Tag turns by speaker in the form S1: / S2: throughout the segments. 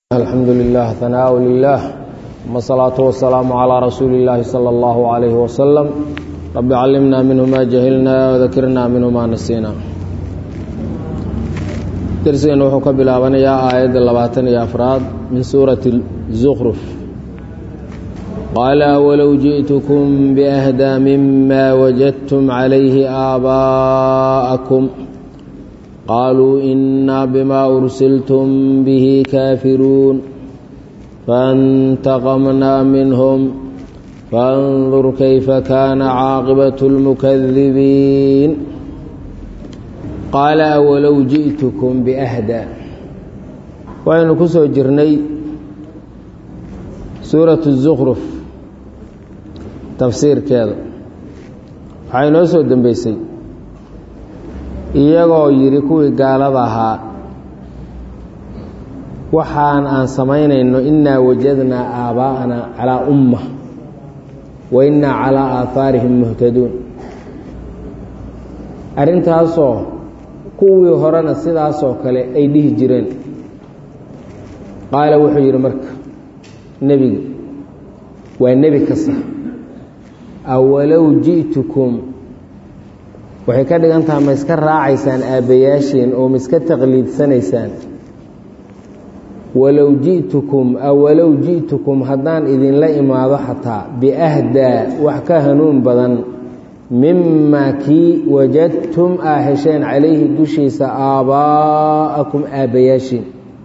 S1: الحمد لله ثناء لله ثم الصلاة والسلام على رسول الله صلى الله عليه وسلم رب علمنا منه ما جهلنا وذكرنا منه ما نسينا درسنا وحو كبلابنيا آية اللباتن يا أفراد من سورة الزخرف قال ولو جئتكم بأهدى مما وجدتم عليه آباءكم قالوا إنا بما أرسلتم به كافرون فانتقمنا منهم فانظر كيف كان عاقبة المكذبين قال أولو جئتكم بأهدى وأن كسو جرني سورة الزخرف تفسير كذا حين أسود دنبيسي iyagoo yidhi kuwii gaalada ahaa waxaan aan samaynayno innaa wajadnaa aabaa'ana calaa umma wa innaa calaa aahaarihim muhtaduun arrintaasoo kuwii horena sidaasoo kale ay dhihi jireen qaala wuxuu yidhi marka nebiga waa nebi kasta awalow ji'tukum waxay ka dhigan tahay ma iska raacaysaan aabbayaashiin oo ma iska taqliidsanaysaan walow ji'tukum awalow ji'tukum haddaan idinla imaado xataa biahdaa wax ka hanuun badan mimaa kii wajadtum aa hesheen calayhi dushiisa aabbaa'akum aabbayaashiin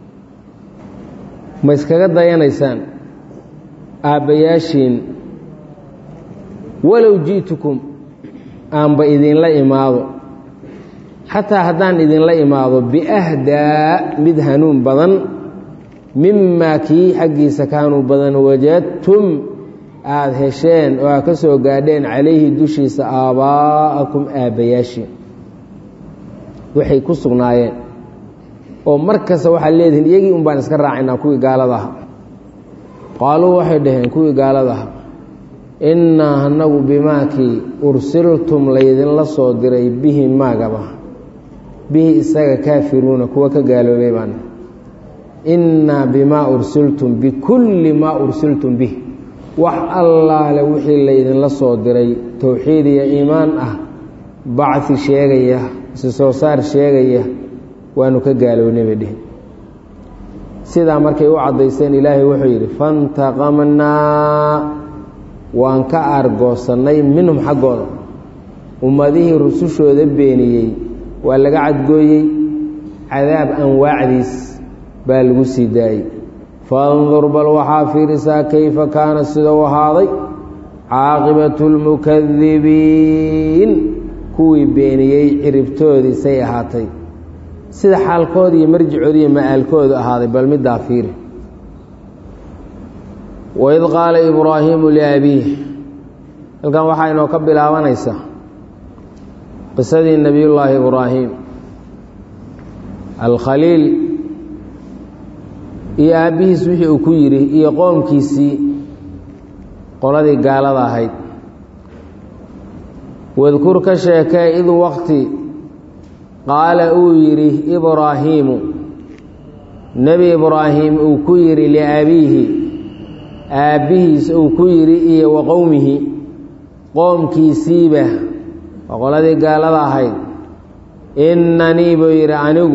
S1: ma iskaga dayanaysaan aabbayaashiin walow ji'tukum aanba idinla imaado xataa haddaan idinla imaado biahdaa mid hanuun badan mimaa kii xaggiisa ka hanuun badan wajadtum aada hesheen oo aad ka soo gaadheen calayhi dushiisa aabbaa'akum aabbayaashii waxay ku sugnaayeen oo mar kasta waxaad leedihiin iyagii un baan iska raacaynaa kuwii gaalada aha qaaluu waxay dhaheen kuwii gaalada aha innaa anagu bimaakii ursiltum laydinla soo diray bihi maagaba bihi isaga kaafiruuna kuwa ka gaaloobay baan innaa bimaa ursiltum bikulli maa ursiltum bih wax allaale wixii laydinla soo diray towxiid iyo iimaan ah bacdi sheegaya isi soo saar sheegaya waanu ka gaalownay bay dhihi sidaa markay u caddayseen ilaahay wuxuu yidhi fantaqamnaa waan ka aargoosannay minhum xaggooda ummadihii rusushooda beeniyey waa laga cadgooyey cadaab anwaacdiis baa lagu sii daayey fandur bal waxaa fiirisaa kayfa kaana sida u ahaaday caaqibatu lmukadibiin kuwii beeniyey ciribtoodii say ahaatay sida xaalkooda iyo marjicoodi iyo ma'aalkoodu ahaaday bal middaa fiiri waid qaala ibraahiimu liabiih halkan waxaa inoo ka bilaabanaysaa qisadii nebiyullaahi ibraahim alkhaliil iyo aabbihiis wixii uu ku yidhi iyo qoomkiisii qoladii gaalada ahayd wadkur ka sheekee id waqti qaala uu yidhi ibraahiimu nebi ibraahim uu ku yidhi liabiihi aabbihiis uu ku yidhi iyo wa qowmihi qoomkiisiiba waa qoladii gaalada ahayd innanii buu yidhi anigu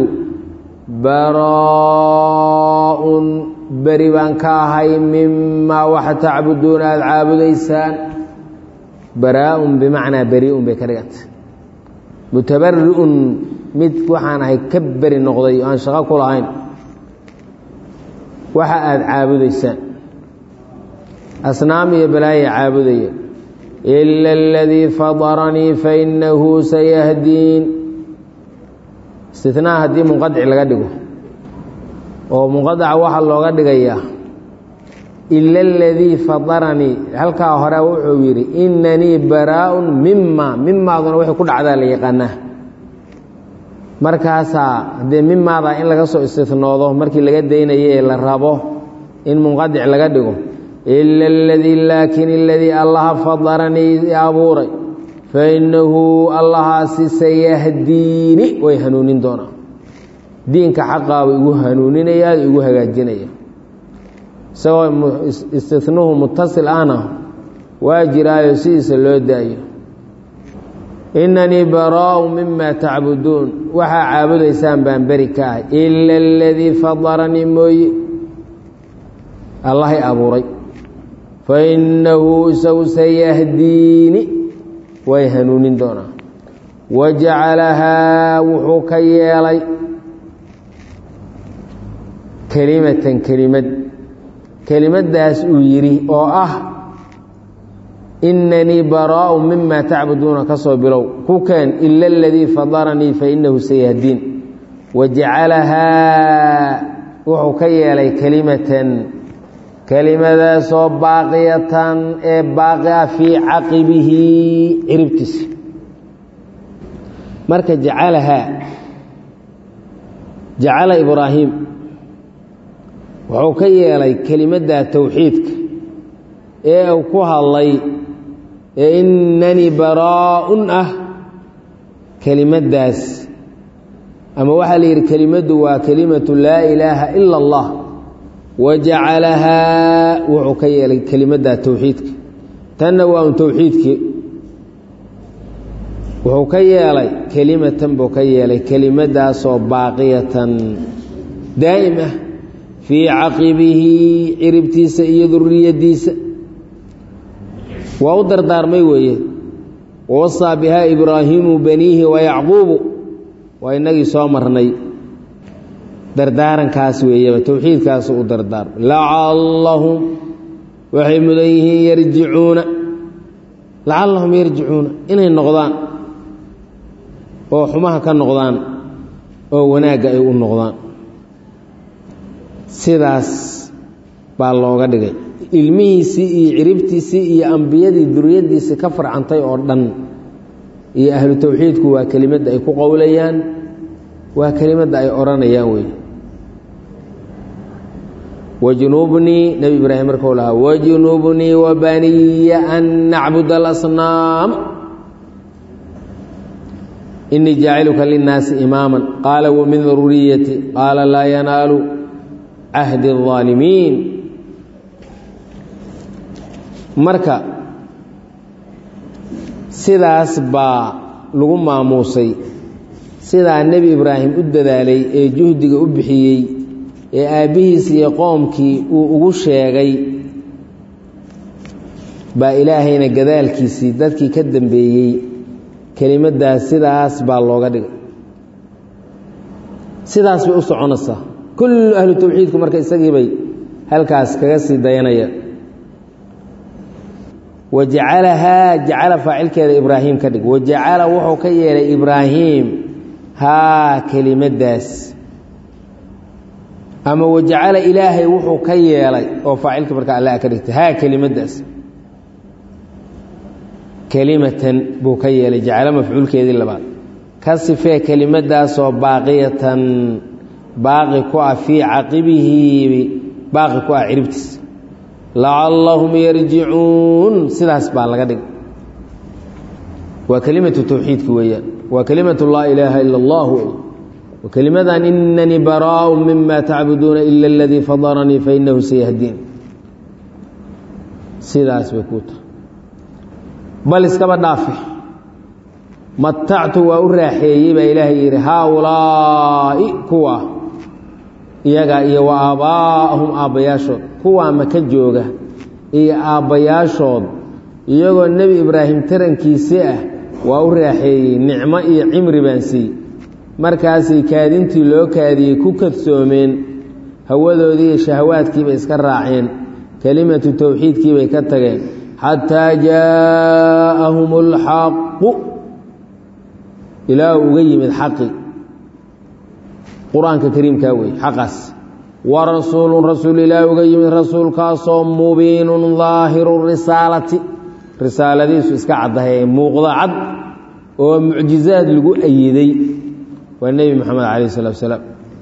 S1: baraa-un beri baan ka ahay mimaa waxa tacbuduuna aada caabudaysaan baraa-un bimacnaa beri-un bay ka dhigantay mutabari-un mid waxaan ahay ka beri noqday oo aan shaqo ku lahayn waxa aada caabudaysaan asnaam iyo balaaya caabudaya ila aladii fadaranii fainahu sayahdiin istinaa haddii munqadic laga dhigo oo munqadaca waxaa looga dhigayaa ila aladii fadaranii halkaa hore wuxuu yidhi inanii baraa-un mima mimaaduna waxay ku dhacdaa la yaqaanaa markaasaa haddee mimaadaa in laga soo istinoodo markii laga daynaye la rabo in munqadic laga dhigo ila aladii laakin aladii allaha fadaranii abuuray fainahu allahaasi sayahdiini way hanuunin doonaa diinka xaqaaba igu hanuuninaya igu hagaajinaya isagoo istinuhu mutasil ahna waa jiraayo sidiisa loo daayo inanii baraa'u mima tacbuduun waxaa caabudaysaan baan beri ka ahay ila aladii fadaranii mooye allahay abuuray fa innahu isagu sayahdiini way hanuunin doonaa wa jacalahaa wuxuu ka yeelay kelimatan kelimad kelimaddaas uu yidhi oo ah inanii baraa'u mima tacbuduuna ka soo bilow ku keen ila aladii fadaranii fainahu sayahdiin wa jacalahaa wuxuu ka yeelay kelimatan kelimadaasoo baaqiyatan ee baaqia fii caqibihi ciribtiisa marka jacalahaa jacala ibraahim wuxuu ka yeelay kelimadda towxiidka ee uu ku hadlay ee inanii baraa'un ah kelimaddaas ama waxaa la yidhi kelimaddu waa kelimatu laa ilaaha ila allah wa jacalahaa wuxuu ka yeelay kelimadda towxiidka tanna waa un towxiidkii wuxuu ka yeelay kelimatan buu ka yeelay kelimaddaasoo baaqiyatan daa'im ah fii caqibihi ciribtiisa iyo duriyaddiisa waa u dardaarmay weeye wawasaa bihaa ibraahiimu baniihi wayacquubu waa innagii soo marnay dardaarankaas weeyaba towxiidkaasu u dardaarmay lacallahum waxay mudan yihiin yarjicuuna lacallahum yarjicuuna inay noqdaan oo xumaha ka noqdaan oo wanaagga ay u noqdaan sidaas baa looga dhigay ilmihiisii iyo ciribtiisii iyo ambiyadii duriyaddiisii ka farcantay oo dhan iyo ahlu towxiidku waa kelimadda ay ku qowlayaan waa kelimadda ay odhanayaan wey wajnubnii nebi ibraahim markuu lahaa wajnubnii wabaniya an nacbud alasnaam inii jaaciluka linnaasi imaama qaala wamin duriyati qaala laa yanaalu cahdi الظaalimiin marka sidaas baa lagu maamuusay sidaa nebi ibraahim u dadaalay ee juhdiga u bixiyey ee aabbihiis iyo qoomkii uu ugu sheegay baa ilaahayna gadaalkiisii dadkii ka dambeeyey kelimaddaas sidaas baa looga dhigay sidaas bay u soconaysaa kullu ahlu tawxiidku marka isagiibay halkaas kaga sii dayanayaan wa jacalahaa jacala faacilkeeda ibraahim ka dhig wa jacala wuxuu ka yeelay ibraahim haa kelimaddaas ama wajacala ilaahay wuxuu ka yeelay oo faacilka marka alla ka dhigtay haa kelimaddaas kelimatan buu ka yeelay jacalo mafcuulkeedii labaad ka sifee kelimadaasoo baaqiyatan baaqi ku ah fii caqibihi baaqi ku ah ciribtiisa lacallahum yarjicuun sidaas baa laga dhigay waa kelimatu tawxiidki weeyaan waa kelimatu laa ilaaha ila allah wey wakelimadan inanii baraau mima tacbuduuna ila aladii fadaranii fainahu sayahdiin sidaas bay kuu tahay bal iskaba dhaafe matactu waa u raaxeeyey baa ilaahay yidhi haaulaa'i kuwa iyaga iyo wa aabbaa'ahum aabbayaashood kuwaa maka jooga iyo aabbayaashood iyagoo nebi ibraahim tarankiisi ah waa u raaxeeyey nicmo iyo cimri baan siiyey markaasay kaadintii loo kaadiyey ku kadsoomeen hawadoodii iyo shahawaadkiibay iska raaceen kelimatu towxiidkiibay ka tageen xataa jaa'ahum alxaqu ilaa uga yimid xaqi qur-aanka kariimkaa wey xaqaas wa rasuulun rasuul ilaa uga yimid rasuulkaasoo mubiinun daahiru risaalati risaaladiisu iska caddahay muuqda cad oo mucjizaad lagu ayiday waa nebi moxamed calayh salatu salaam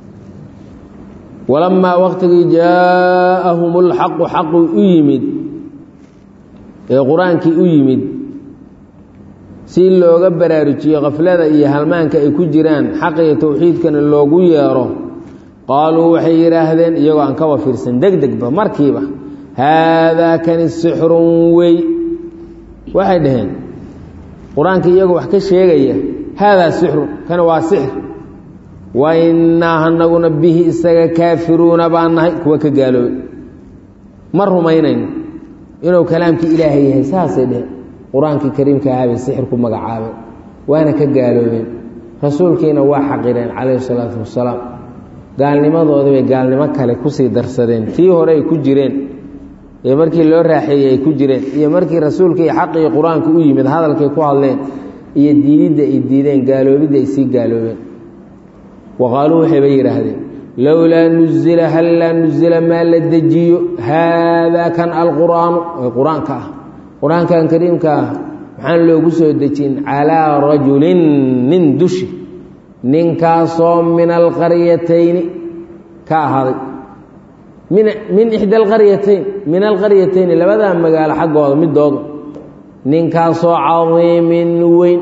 S1: walamaa waqtigii jaa'ahum alxaqu xaqu u yimid ee qur-aankii u yimid si looga baraarujiyo khaflada iyo halmaanka ay ku jiraan xaq iyo towxiidkana loogu yeero qaaluu waxay yidhaahdeen iyagoo aan kaba fiirsan deg degba markiiba haadaa kani sixrun wey waxay dhaheen qur-aanka iyagoo wax ka sheegaya haadaa sixrun kani waa sixr wa innaa anaguna bihi isaga kaafiruuna baan nahay kuwa ka gaaloobay ma rumaynayno inuu kalaamkii ilaahay yahay saasay dheheen qur-aankii kariimka ahaabay sixir ku magacaabeen waana ka gaaloobeen rasuulkiina waa xaqireen calayhi salaatu wasalaam gaalnimadoodii bay gaalnimo kale kusii darsadeen tii hore ay ku jireen iyo markii loo raaxeeyey ay ku jireen iyo markii rasuulkii xaqii qur-aanka u yimid hadalkay ku hadleen iyo diididda ay diideen gaaloobidda ay sii gaaloobeen wa qaaluu waxayba yidhaahdeen lowlaa nuzila hallaa nuzila maa la dejiyo haadaa kan alqur'aanu ee qur-aanka ah qur-aankan kariimka ah maxaan loogu soo dejin calaa rajulin nin dushi ninkaasoo min alqaryatayni ka ahaaday min min ixda alqaryatayn min alqaryatayni labadaa magaalo xaggooda midooda ninkaasoo cadiimin weyn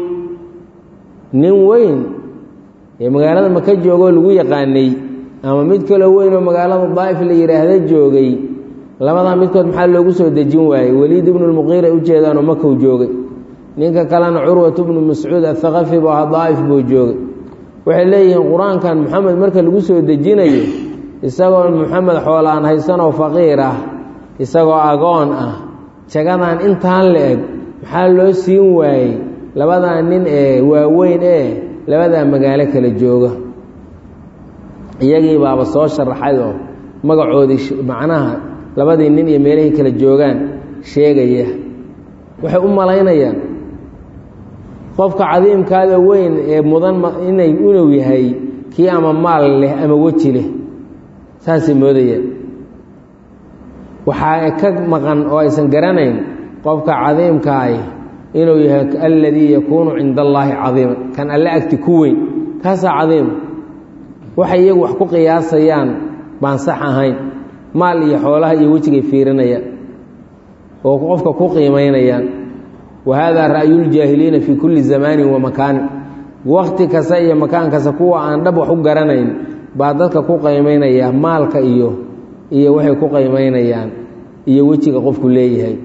S1: nin weyn ee magaalada maka joogoo lagu yaqaanay ama mid kaloo weyn oo magaalada daa'if la yidhaahda joogay labadaa midkood maxaa loogu soo dejin waayey weliid ibnu lmuqiir ay u jeedaanoo makow joogay ninka kalena curwat bnu mascuud athaqafi bu aha daa'if buu joogay waxay leeyihiin qur-aankan moxamed marka lagu soo dejinayo isagoo moxamed xoolaan haysanoo faqiir ah isagoo agoon ah jagadan intaan la eg maxaa loo siin waayey labadaa nin ee waaweyn ee labadaa magaalo kala jooga iyagii baaba soo sharaxay oo magacoodii macnaha labadii nin iyo meelahay kala joogaan sheegaya waxay u malaynayaan qofka cadiimkaada weyn ee mudan inay inuu yahay kii ama maal leh ama weji leh saasay moodayaan waxaa ka maqan oo aysan garanayn qofka cadiimkaahi inuu yahay alladii yakuunu cinda allaahi cadiiman kan alle agti ku weyn kaasaa cadiima waxay iyagu wax ku qiyaasayaan baan sax ahayn maal iyo xoolaha iyo wejigay fiirinayaan oo qofka ku qiimaynayaan wa haadaa ra'yuljaahiliina fii kulli zamaanin wa makaanin wakti kasta iyo makaan kasta kuwa aan dhab wax u garanayn baa dadka ku qiimaynaya maalka iyo iyo waxay ku qiimaynayaan iyo wejiga qofku leeyahay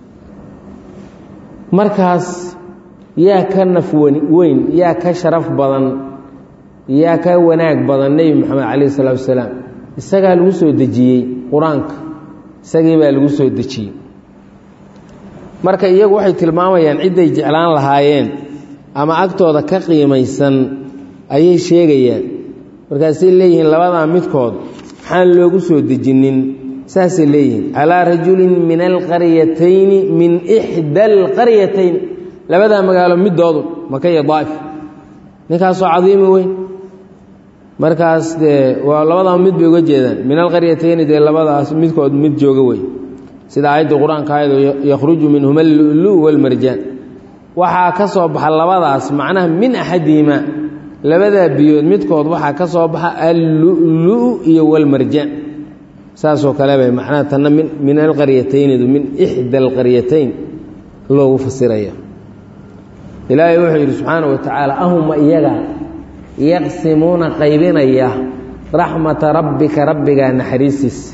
S1: markaas yaa ka naf weyn yaa ka sharaf badan yaa ka wanaag badan nebi moxamed calayhi salaatu wasalaam isagaa lagu soo dejiyey qur-aanka isagii baa lagu soo dejiyey marka iyagu waxay tilmaamayaan cidday jeclaan lahaayeen ama agtooda ka qiimaysan ayay sheegayaan markaasay leeyihiin labadaa midkood maxaan loogu soo dejinin saasay leeyihiin calaa rajulin min alqaryatayni min ixda alqaryatayn labadaa magaalo midoodu maka iyo daa'if ninkaasoo cadiimi weyn markaas dee waa labadaa mid bay uga jeedaan min alqaryatayni dee labadaas midkood mid jooga wey sida aayaddii qur-aanka ayado yakhruju minhuma allulu walmarjaan waxaa ka soo baxa labadaas macnaha min axadihima labadaa biyood midkood waxaa ka soo baxa allulu iyo walmarjaan saasoo kale bay macnaha tanna min min alqaryataynidu min ixda alqaryatayn loogu fasiraya ilaahay wuxuu yidhi subxaana wa tacaala ahuma iyaga yaqsimuuna qaybinaya raxmata rabbika rabbigaa naxariistiisa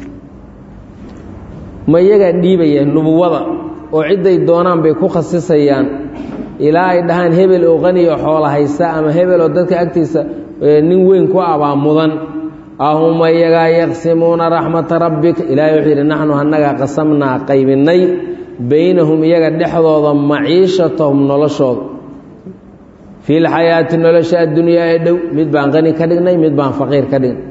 S1: ma iyagaa dhiibaya nubuwada oo cidday doonaan bay ku khasisayaan ilaa ay dhahaan hebel oo qani oo xoola haysta ama hebel oo dadka agtiisa nin weyn ku abaa mudan ahuma iyagaa yaqsimuuna raxmata rabbika ilaahay wuxuu yidhi naxnu annagaa qasamnaa qaybinnay beynahum iyaga dhexdooda maciishatahum noloshooda fii lxayaati nolosha addunyaa ee dhow mid baan qani ka dhignay mid baan faqiir ka dhignay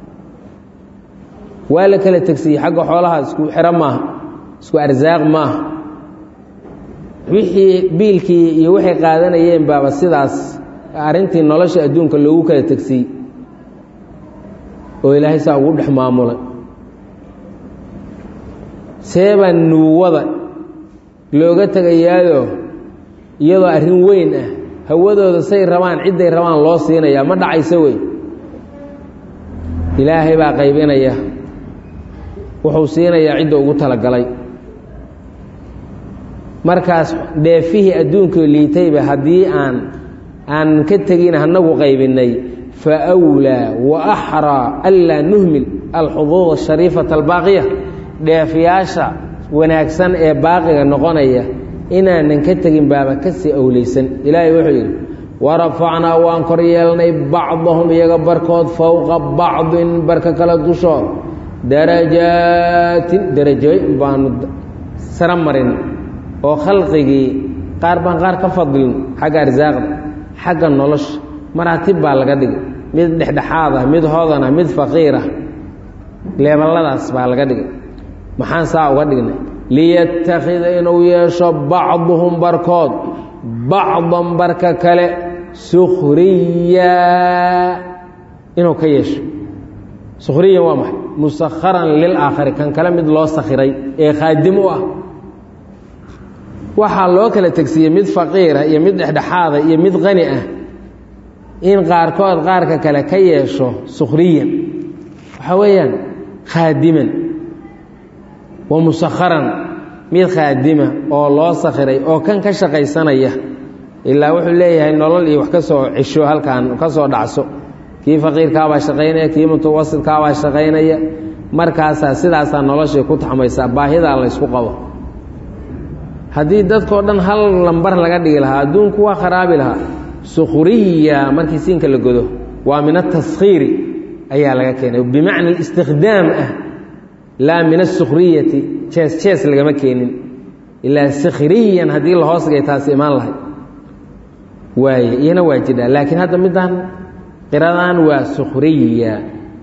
S1: waa la kala tegsiyey xagga xoolaha isku xiro maaha isku arsaaq maaha wixii biilkii iyo waxay qaadanayeen baaba sidaas arrintii nolosha adduunka loogu kala tegsiyey oo ilaahay saa ugu dhex maamulay seebaa nubuwada looga tegayaayo iyadoo arrin weyn ah hawadooda say rabaan cidday rabaan loo siinayaa ma dhacayso wey ilaahay baa qaybinaya wuxuu siinayaa cidda ugu talagalay markaas dheefihii adduunkao liitayba haddii aan aan ka tegin hanagu qaybinnay faawlaa wa axraa anlaa nuhmil alxuduud ashariifata albaaqiya dheefiyaasha wanaagsan ee baaqiga noqonaya inaanan ka tegin baaba kasii awleysan ilaahay wuxuu yidhi warafacnaa waan kor yeelnay bacdahum iyaga barkood fowqa bacdin barka kale dushood darajaatin darajooyin baanu sara marin oo khalqigii qaar baan qaar ka fadlin xagga arsaaqda xagga nolosha maraatib baa laga dhigay mid dhexdhexaad ah mid hodan ah mid faqiir ah leeballadaas baa laga dhigay maxaan saa uga dhignay liyattakhida inuu yeesho bacduhum barkood bacdan barka kale sukhriya inuu ka yeesho sukhriyan waa maxay musakharan lilaakhari kan kale mid loo sakhiray ee khaadim u ah waxaa loo kala tegsiiyey mid faqiira iyo mid dhexdhexaada iyo mid qani ah in qaarkood qaarka kale ka yeesho sukhriyan waxaa weeyaan khaadiman wa musakharan mid khaadima oo loo sakhiray oo kan ka shaqaysanaya ilaa wuxuu leeyahay nolol iyo wax ka soo cesho halkan ka soo dhacso kii faqiirkaabaa shaqaynaya kii mutawasidkaabaa shaqaynaya markaasaa sidaasaa noloshii ku taxmaysaa baahidaa laysku qabo haddii dadkao dhan hal lambar laga dhigi lahaa adduunku waa kharaabi lahaa sukhriya markii siinka la godo waa min ataskhiiri ayaa laga keenay bimacna istikhdaam ah laa min asukhriyati jees jees lagama keenin ilaa sikhriyan haddii la hoos dhigay taasi imaan lahay waaye iyana waa jidhaa laakiin hadda middan qiradan waa sukhriya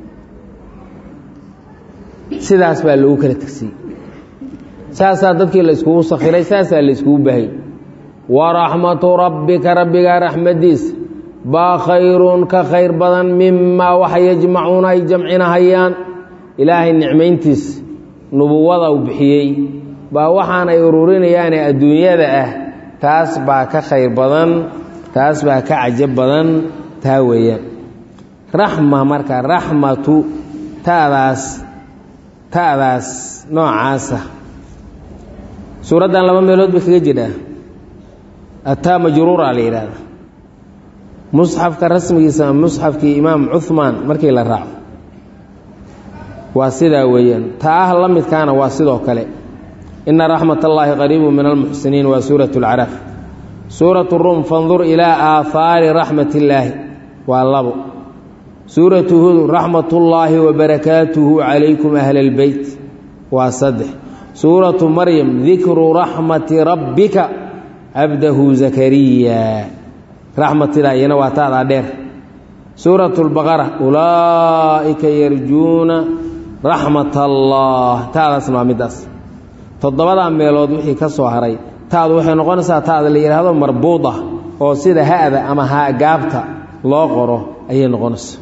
S1: sidaas baa loogu kala tegsiyey saasaa dadkii la iskugu sakhiray saasaa la iskugu bahay waraxmatu rabbika rabbigaa raxmadiisa baa khayrun ka khayr badan mimaa waxa yajmacuuna ay jamcinahayaan ilaahay nicmayntiisa nubuwada uu bixiyey baa waxaanay ururinayaane adduunyada ah taas baa ka khayr badan taas baa ka cajab badan taa weeyaan raxma marka raxmatu taadaas ta'daas noocaasa suuraddan laba meelood bay kaga jidhaa ataa majruura la yidhaahda musxafka rasmigiisa musxafkii imaam cuhmaan markii la raaco waa sidaa weeyaan ta ah la midkaana waa sidoo kale ina raxmat allaahi qariibu min almuxsiniin waa suurat اlcaraaf suurat rum fandur ilaa aahaari raxmat illaahi waa labo suuratu hud raxmat ullaahi wabarakaatuhu calaykum ahla اlbeyt waa saddex suuratu maryam dikru raxmati rabbika cabdahu zakariya raxmatidaa iyana waa taadaa dheer suuratu lbaqara ulaa'ika yarjuuna raxmat allah taadaasna waa middaas toddobadaa meelood wixii ka soo haray taadu waxay noqonaysaa taada la yidhaahdo marbuuda oo sida ha'da ama haagaabta loo qoro ayay noqonaysaa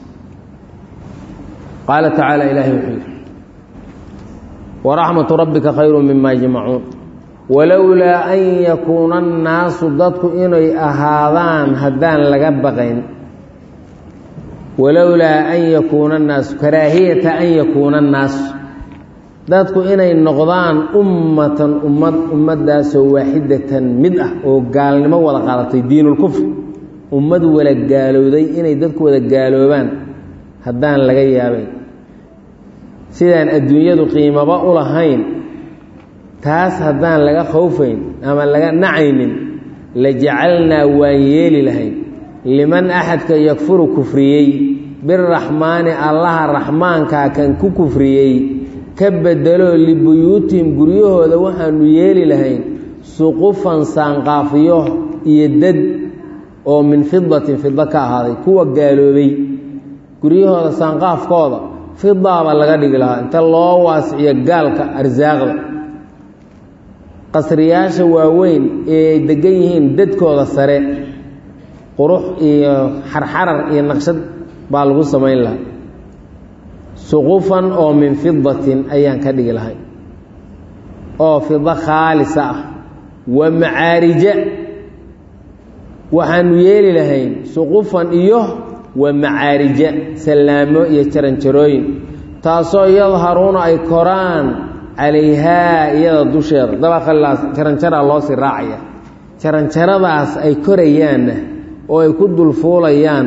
S1: qaala tacaala ilaahay wuxuu yidhi waraxmatu rabbika khayru mima yajmacuun walowlaa an yakuuna annaasu dadku inay ahaadaan haddaan laga baqayn walowlaa an yakuuna annaasu karaahiyata an yakuuna annaasu dadku inay noqdaan ummatan ummad ummaddaasoo waaxidatan mid ah oo gaalnimo wada qaadatay diinulkufr ummad wala gaalowday inay dadku wada gaaloobaan haddaan laga yaabayn sidaan adduunyadu qiimaba u lahayn taas haddaan laga khowfayn ama laga nacaynin la jacalnaa waan yeeli lahayn liman axadka yakfuru kufriyey biraxmaani allaha raxmaankaa kan ku kufriyey ka bedelo libuyuutihim guryahooda waxaanu yeeli lahayn suqufan saanqaafiyo iyo dad oo min fidatin fida ka ahaaday kuwa gaaloobay guryahooda saanqaafkooda fidaaba laga dhigi lahaa inta loo waasiciyo gaalka arsaaqda qasriyaasha waaweyn ee ay degan yihiin dadkooda sare qurux iyo xarxarar iyo naqshad baa lagu samayn lahaa suqufan oo min fidatin ayaan ka dhigi lahay oo fido khaalisa ah wa macaarija waxaanu yeeli lahayn suqufan iyo wa macaarija sallaamo iyo jaranjarooyin taasoo yadharuuna ay koraan calayhaa iyada dusheeda dabaqalaas jaranjaraa loo sii raacaya jaranjaradaas ay korayaanna oo ay ku dulfuulayaanna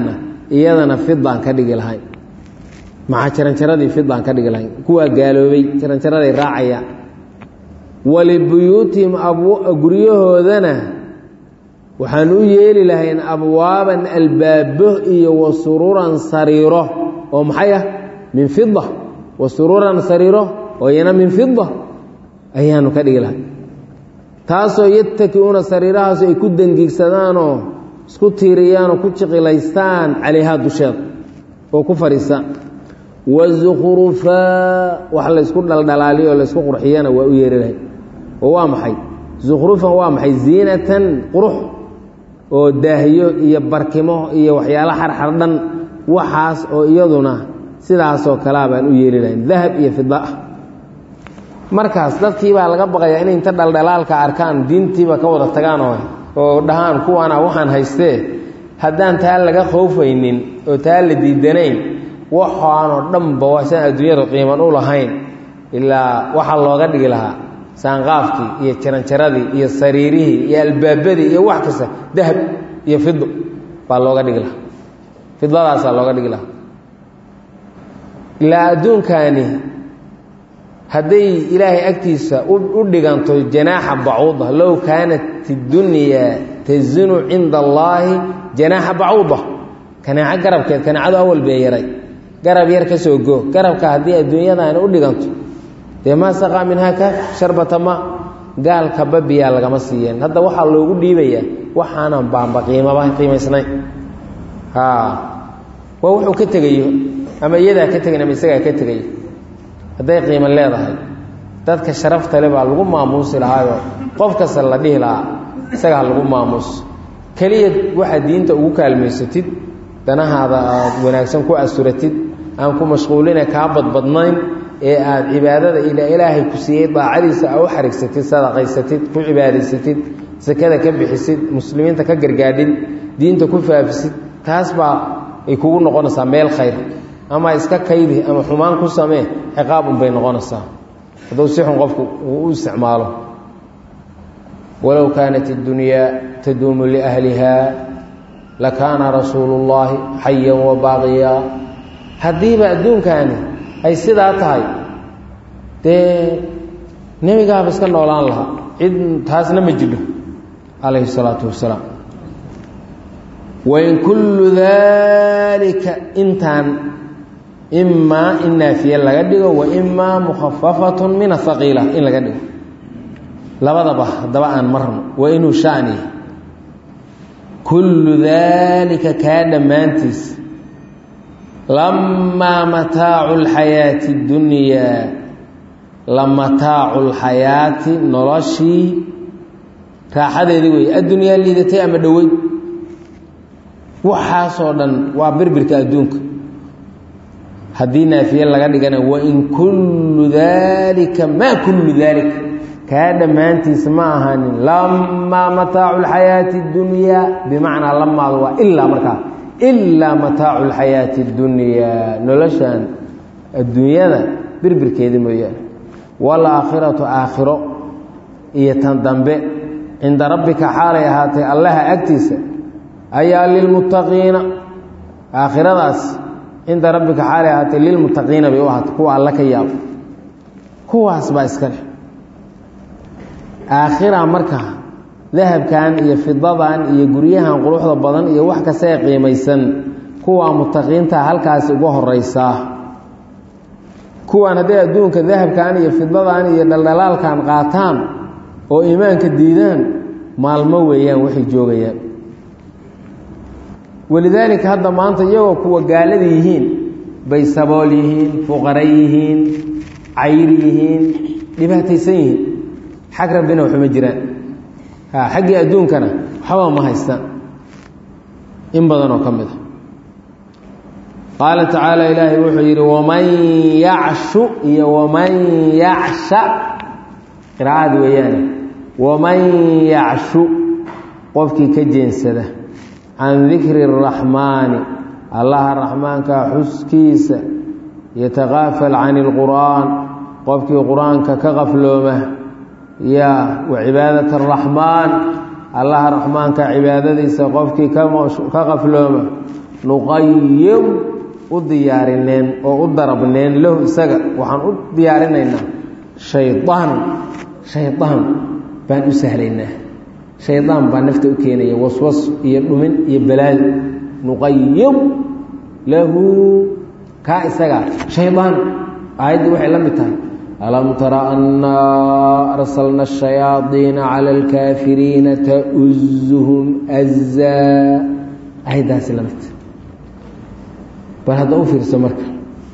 S1: iyadana fidaan ka dhigi lahayn maxaa jaranjaradii fidaan ka dhigi lahayn kuwaa gaaloobay jaranjaraday raacayaan walibuyuutihim guryahoodana waxaan u yeeli lahayn abwaaban albaabo iyo wa sururan sariiro oo maxay ah min fida wa sururan sariiro oo iyana min fida ayaanu ka dhigi lahay taasoo yatakiuuna sariirahaas ay ku dangiigsadaanoo isku tiiriyaanoo ku jiqilaystaan calayhaa dusheeda oo ku fadhiistaan wazukrufaa wax laysku dhaldhalaaliyo o laysku qurxiyana waa u yeeri lahay oo waa maxay zukhrufan waa maxay ziinatan qurux oo daahyo iyo barkimo iyo waxyaalo xarxardhan waxaas oo iyaduna sidaasoo kalea baan u yeeli lahayn dahab iyo fida ah markaas dadkii baa laga baqayaa inay inta dhaldhalaalka arkaan diintiiba ka wada tagaan oo oo dhahaan kuwaana waxaan haystee haddaan taa laga khoofaynin oo taa la diidanayn waxaanoo dhanba waasaan adduunyada qiiman u lahayn ilaa waxaa looga dhigi lahaa saanqaafkii iyo jaranjaradii iyo sariirihii iyo albaabadii iyo wax kasta dahab iyo fido baa looga dhigi lahaa fidadaasaa looga dhigi lahaa ilaa adduunkaani hadday ilaahay agtiisa u dhiganto janaaxa bacuuda low kaanat اdunyaa tazinu cinda allaahi janaaxa bacuuda kanaaco garabkeed kanaacadu awal bee yaray garab yar ka soo goo garabka haddii adduunyadaani u dhiganto dee maa saqaa minhaa ka sharbata ma gaalka babiyaa lagama siiyeen hadda waxaa loogu dhiibayaa waxaanan baanba qiimaba qiimaysnayn waa wuxuu ka tegayo ama iyadaa ka tegayn ama isagaa ka tegayo hadday qiimo leedahay dadka sharaftale baa lagu maamuusi lahaayoo qof kasta la dhihi lahaa isagaa lagu maamuus keliya waxaad diinta ugu kaalmaysatid danahaada aad wanaagsan ku asuratid aan ku mashquuline kaa badbadnayn ee aad cibaadada ila ilaahay ku siiyey daacadiisa a u xarigsatid sadaqaysatid ku cibaadaysatid sakada ka bixisid muslimiinta ka gargaadhid diinta ku faafisid taas baa ay kugu noqonaysaa meel khayr ama iska kaydi ama xumaan ku samee ciqaab unbay noqonaysaa hadduu si xun qofku uu u isticmaalo walow kaanat اddunyaa taduumu liahliha lakaana rasuulu اllaahi xayan wa baaqiya haddiiba adduunkaani ay sidaa tahay dee nebigaaba iska noolaan lahaa cid taasna ma jidho calayhi الsalaatu wasalaam wain kullu daalika intaan imaa in naafiye laga dhigo wa imaa mukhafafatu min ahaqiila in laga dhigo labadaba haddaba aan marno waa inuu shani kullu daalika kaa dhammaantiis lamaa mataacu lxayaati اddunyaa la mataacu lxayaati noloshii raaxadeedii wey addunyaa liidatay ama dhowey waxaasoo dhan waa birbirka adduunka haddii naafiye laga dhigana wain kullu daalika maa kullu daalika kaa dhammaantiis ma ahaanin lamaa mataacu lxayaati اddunyaa bimacnaa lamaadu waa ilaa markaa ilaa mataacu lxayaati اddunyaa noloshan adduunyada birbirkeeda mooyaane waalaakhiratu aakhiro iyo tan dambe cinda rabbika xaalay ahaatay allaha agtiisa ayaa lilmuttaqiina aakhiradaas cinda rabbika xaalay ahaatay lilmuttaqiina bay u ahaatay kuwa alla ka yaabo kuwaas baa iska leh aakhira marka dahabkan iyo fidadan iyo guryahan quruxda badan iyo wax kasta ee qiimaysan kuwaa muttaqiinta halkaasi uga horeysaa kuwaan hadday adduunka dahabkan iyo fidadan iyo dhaldhalaalkan qaataan oo iimaanka diidaan maalmo weeyaan waxay joogayaan walidaalika hadda maanta iyagoo kuwa gaalada yihiin bay sabool yihiin fuqara yihiin cayr yihiin dhibaataysan yihiin xag rabbina waxuma jiraan xaggii adduunkana waxba ma haystaan in badan oo ka mid a qaala tacaala ilaahay wuxuu yidhi waman yacshu iyo waman yacsha qiraa'ad weeyaane waman yacshu qofkii ka jeensada can dikri الraxmaani allaha raxmaanka xuskiisa yatakaafal can اlqur'aan qofkii qur-aanka ka qaflooma ya wa cibaadat araxmaan allaha raxmaanka cibaadadiisa qofkii ka qaflooma nuqayib u diyaarineen oo u darabneen lahu isaga waxaan u diyaarinaynaa shaydaan shaydaan baan u sahlaynaa shaydaan baa nafta u keenaya waswas iyo dhumin iyo balaayo nuqayib lahu kaa isagaa shaydaan aayaddii waxay la mid tahay alam tara annaa arsalna ashayaadiina cala alkaafiriina ta'uzuhum azaa aayaddaasi la mid bal hadda u fiirso marka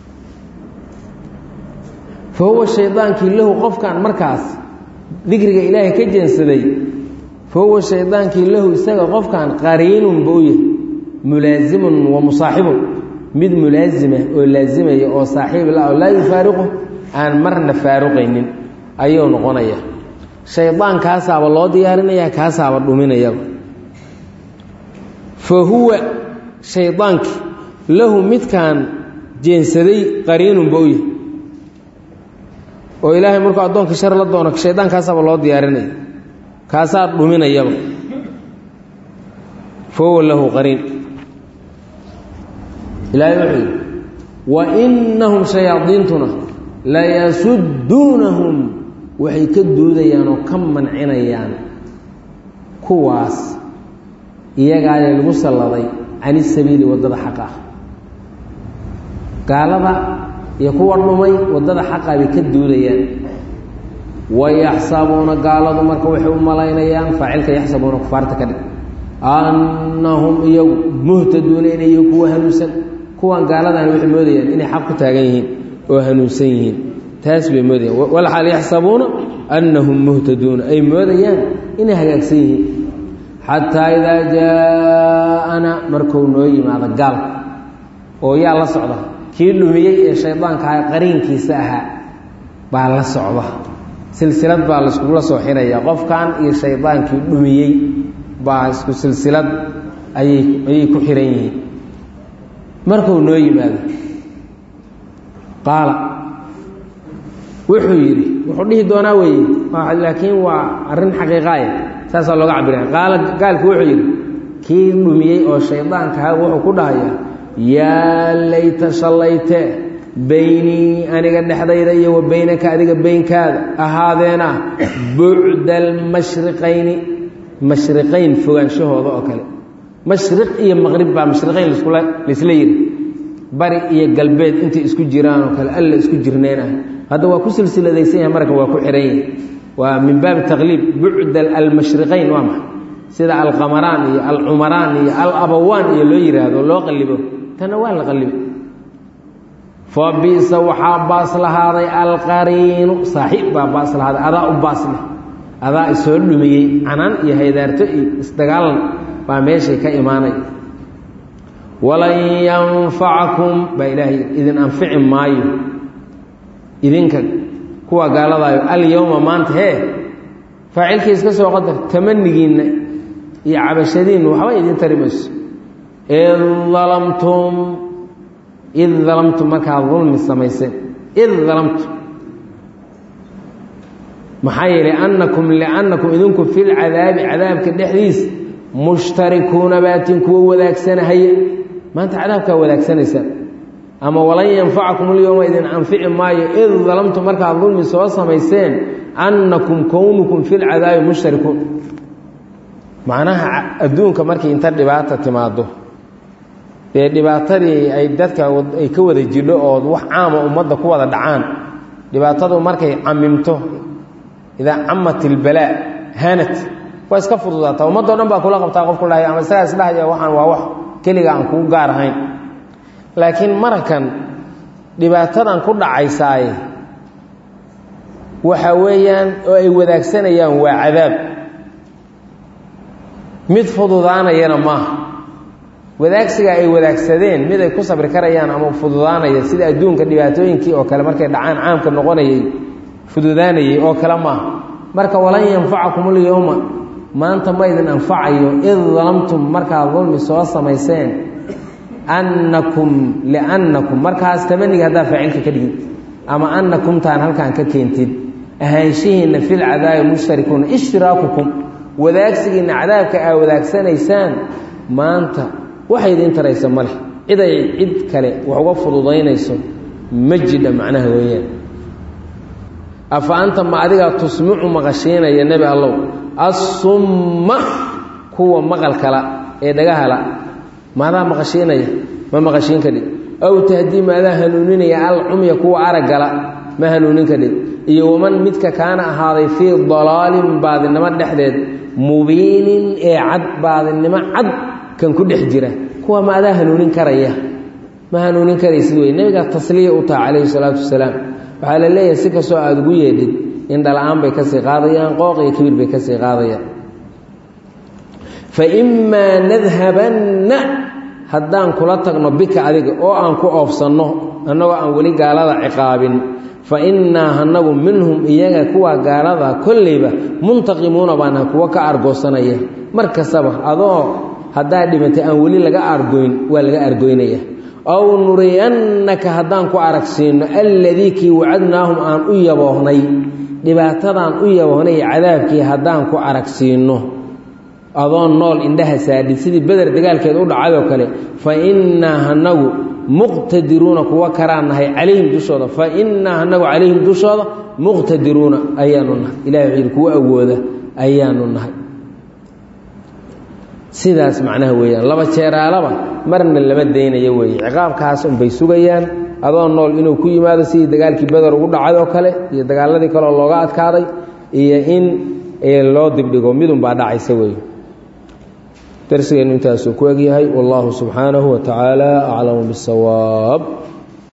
S1: fa huwa shaydaankii lahu qofkan markaas dikriga ilaahay ka jeensaday fa huwa shaydaankii lahu isaga qofkan qariinun ba u yahay mulaasimun wa musaaxibun mid mulaasima oo laasimaya oo saaxiib la oo laa yufaariqu aan marna faaruqaynin ayuu noqonaya shaydaan kaasaaba loo diyaarinaya kaasaaba dhuminayaba fa huwa shaydaankii lahu midkaan jeensaday qariinun ba u yahay oo ilaahay markuu addoonka shar la doono shaydaan kaasaaba loo diyaarinaya kaasaa dhuminayaba fa huwa lahu qariin ilaahay wuxuu yidhi wa innahum shayaadiintuna layasudduunahum waxay ka duudayaan oo ka mancinayaan kuwaas iyagaale lagu salladay cani sabiili waddada xaqa ah gaalada iyo kuwa dhumay waddada xaqaa bay ka duudayaan wayaxsabuuna gaaladu marka waxay u malaynayaan faacilka yaxsabuuna kufaarta ka dhig annahum iyagu muhtaduuna inay yihiin kuwa hanuunsan kuwan gaaladani waxay moodayaan inay xaq ku taagan yihiin oo hanuunsan yihiin taas bay moodayaan walxaal yaxsabuuna annahum muhtaduuna ay moodayaan inay hagaagsan yihiin xataa idaa jaa-ana markuu noo yimaado gaalka oo yaa la socda kii dhumiyey ee shaydaankaha qariinkiisa ahaa baa la socda silsilad baa laiskugula soo xiraya qofkan iyo shaydaankii dhumiyey baa isku silsilad ayay ayay ku xihan yihiin markuu noo yimaado qaala wuxuu yidhi wuxuu dhihi doonaa weeye laakiin waa arrin xaqiiqaaya saasaa looga cabiraya qaala gaalku wuxuu yidhi kii dhumiyey oo shaydaankaha wuxuu ku dhahayaa yaa layta shallayte beynii aniga dhexdayda iyo wa beynaka adiga beynkaada ahaadeena bucda almashriqayni mashriqayn fogaanshahooda oo kale mashriq iyo maqrib baa mashriqayn laskula laysla yidhi bari iyo galbeed intay isku jiraan oo kale alla isku jirneen ah hadda waa ku silsiladaysan yahay marka waa ku xihan yahay waa min baabi taqliib bucda almashriqayn waa maxay sida alqamaraan iyo alcumaraan iyo alabawaan iyo loo yidhaahdo loo qallibo tanna waa la qallibo fa bisa waxaa baas lahaaday alqariinu saaxiib baa baas lahaaday adaa u baas leh adaa isoo dhumiyey canaan iyo haydaarto iyo isdagaalan baa meeshay ka imaanay walan yanfacakum baa ilaahay idin anfici maayo idinka kuwa gaaladaayo alyowma maanta hee faacilkii iska soo qadar tamanigiinna iyo cabashadiinna waxba idin tari mayso id dalamtum id dalamtum markaad dulmi samayseen id dalamtum maxaa yeelay annakum liannakum idinku fi lcadaabi cadaabka dhexdiis mushtarikuuna baatin kuwa wadaagsanahaya maanta cadaabkaa wadaagsanaysaa ama walan yanfacakum alyowma idin anfici maayo id dalamtum markaad dulmi soo samayseen annakum kownukum fi lcadaabi mushtarikuun macnaha adduunka markii inta dhibaata timaado dee dhibaatadii ay dadka ay ka wada jidho oo wax caama ummadda ku wada dhacaan dhibaatadu markay camimto idaa camat ilbalaa hanat waa iska fududaata ummaddo dhan baa kula qabtaa qof ku dhahay ama isagaa isdhahaya waxaan waa wax keliga aan kuu gaar ahayn laakiin marakan dhibaatadan ku dhacaysaaye waxa weeyaan oo ay wadaagsanayaan waa cadaab mid fududaanayana maaha wadaagsiga ay wadaagsadeen mid ay ku sabri karayaan ama fududaanaya sida adduunka dhibaatooyinkii oo kale markay dhacaan caamka noqonayay fududaanayay oo kale maaha marka walan yanfacakum alyowma maanta ma idin anfacayo id dalamtum markaad dulmi soo samayseen annakum liannakum markaas tamaniga haddaa faacilka ka dhigin ama annakumtaan halkaan ka keentid ahaanshihiinna fil cadaabi mushtarikuuna ishtiraakukum wadaagsigiinna cadaabka aa wadaagsanaysaan maanta waxay idiin taraysa ma leh cid ay cid kale wax uga fududaynayso ma jidha macnaha weeyaan afa anta ma adigaa tusmicu maqashiinaya nebi allow assumma kuwa maqalkala ee dhagahala maadaa maqashiinaya ma maqashiin kadhid aw tahdii maadaa hanuuninaya alcumya kuwa araggala ma hanuunin kadhid iyo waman midka kaana ahaaday fii dalaalin baadinimo dhexdeed mubiinin ee cad baadinimo cad kan ku dhex jira kuwa ma adaa hanuunin karaya ma hanuunin karaysid wey nebigaa tasliya u taha calayhi salaatu wasalaam waxaa la leeyahay si kastoo aada ugu yeedhid indhala-aan bay kasii qaadayaan qooq iyo kibir bay kasii qaadayaan fa imaa nadhabanna haddaan kula tagno bika adiga oo aan ku oofsanno annagoo aan weli gaalada ciqaabin fa innaa hanagu minhum iyaga kuwa gaalada kolleyba muntaqimuuna baana kuwa ka argoosanaya mar kastaba adoo haddaa dhimatay aan weli laga argoyn waa laga argoynaya aw nuriyannaka haddaan ku aragsiinno alladii kii wacadnaahum aan u yaboohnay dhibaatadaan u yaboohnay cadaabkii haddaan ku aragsiinno adoon nool indhaha saadhid sidii beder dagaalkeed u dhacayoo kale fa innaa hanagu muqtadiruuna kuwa karaan nahay calayhim dushooda fa innaa hanagu calayhim dushooda muqtadiruuna ayaanu nahay ilahay wuxuu yidhi kuwa awooda ayaanu nahay sidaas macnaha weeyaan laba jeeraalaba marna lama daynayo weeye ciqaabkaas unbay sugayaan adoo nool inuu ku yimaado sidii dagaalkii beder ugu dhacay oo kale iyo dagaaladii kaleoo looga adkaaday iyo in loo dibdhigo midunbaa dhacaysa weeye darsigeennu intaasuu ku egyahay wallahu subxaanahu wa tacaala aclamu bisawaab